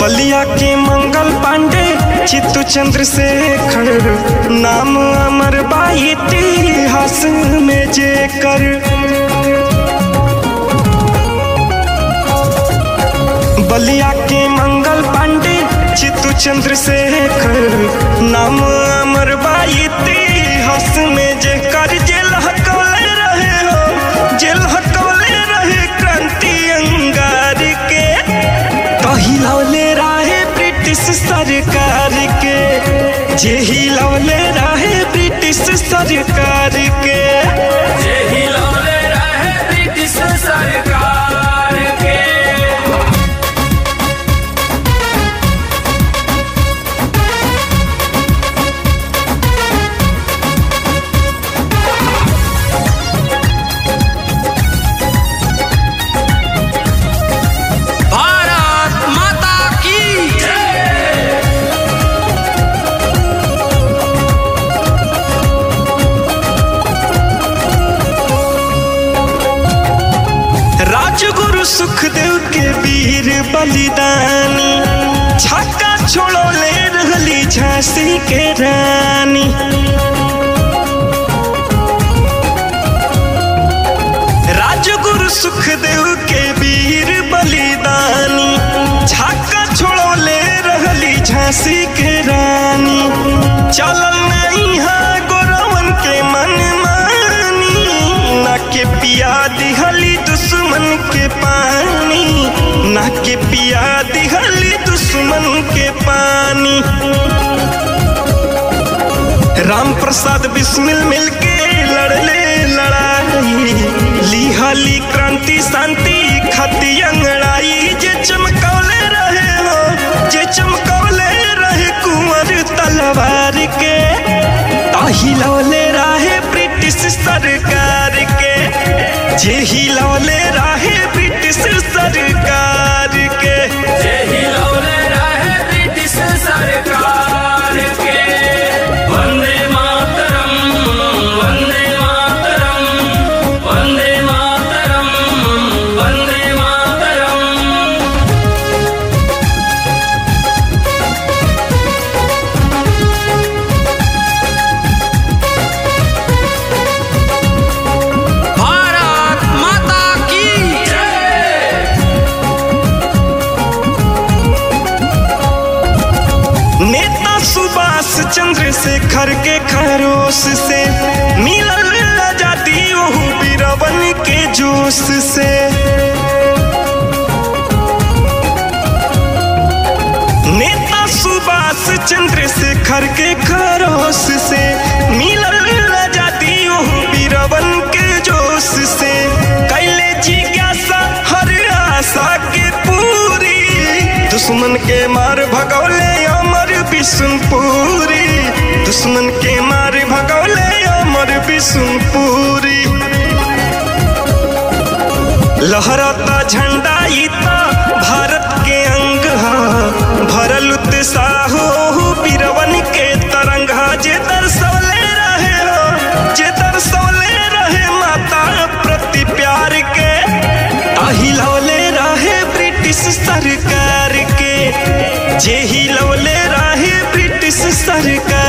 बलिया के मंगल पांडे चित्तू चंद्रशेखर नाम अमर बा इतिहास में जेकर बलिया के मंगल पांडे चित्तू चंद्रशेखर नाम अमर बा इतिहास में जेकर जेल हकौले रहे हो जेल हकौले रहे क्रांति अंगार के पहिलौले रहे ब्रिटिश सरकार के जे हिलौले रहे ब्रिटिश सरकार के जे हिलौले रहे ब्रिटिश सरकार के भारत माता की जय राजगुरु सुखदेव के वीर बलिदानी छक्का छोड़ोले रहली झांसी के रानी राजगुरु सुखदेव के वीर बलिदानी छक्का छोड़ोले रहली झांसी के रानी चलल नहीं है गोरवन के मन मानी ना के पिया दिहली दुश्मन के पानी ना के पिया दिहली दुश्मन के पानी राम प्रसाद बिस्मिल मिलके लड़ले लड़ाई लिहली क्रांति शांति खती अंगड़ाई जे चमकौले रहे हो जे चमकौले रहे कुंवर तलवार के ताहिलौले रहे ब्रिटिश सरकार के जे हिलौले रहे ब्रिटिश सरकार के जे हिलौले रहे ब्रिटिश सरकार के वंदे मातरम वंदे मातरम वंदे मातरम वंदे मातरम भारत माता की जय नेता सुभाष चंद्र शेखर के खरोस से मिलल आजादी ओहू बीरवन के जोश से नेता सुभाष चंद्र शेखर के खरोस से मिलल आजादी ओहू बीरवन के जोश से कैले जिज्ञासा हर आशा के पूरी दुश्मन के मार भगौले अमर बिशुनपुरी दुश्मन के मार भगौले अमर बिशुनपुरी लहरता झंडा इता भारत के अंग हा भरल उत्साह हो बीरवन के तरंगा जे दर्शौले रहे हो जे दर्शौले रहे माता प्रति प्यार के ताहिलौले रहे ब्रिटिश सरकार के जे हिलौले रहे ब्रिटिश सरकार